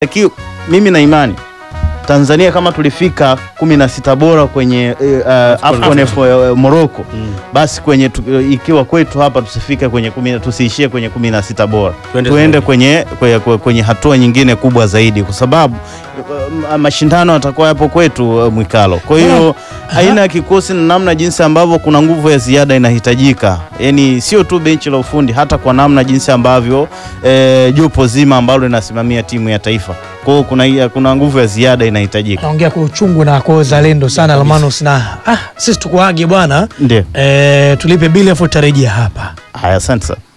Lakini mimi na imani Tanzania kama tulifika kumi na sita bora kwenye uh, AFCON uh, Morocco Mm. basi kwenye tu, ikiwa kwetu hapa tusifike kwenye kumi, tusiishie kwenye kumi na sita bora Tuende tuende zaidi. kwenye, kwenye, kwenye hatua nyingine kubwa zaidi kwa sababu uh, mashindano yatakuwa yapo kwetu uh, Mwikalo. Kwa hiyo aina ya kikosi na namna jinsi ambavyo kuna nguvu ya ziada inahitajika, yaani sio tu benchi la ufundi, hata kwa namna jinsi ambavyo eh, jopo zima ambalo linasimamia timu ya taifa. Kwa hiyo kuna, kuna nguvu ya ziada inahitajika. naongea kwa uchungu na kwa uzalendo sana Almanus, na ah, sisi tukuage bwana Ndio eh, tulipe bili afu tutarejea hapa. haya, asante sana.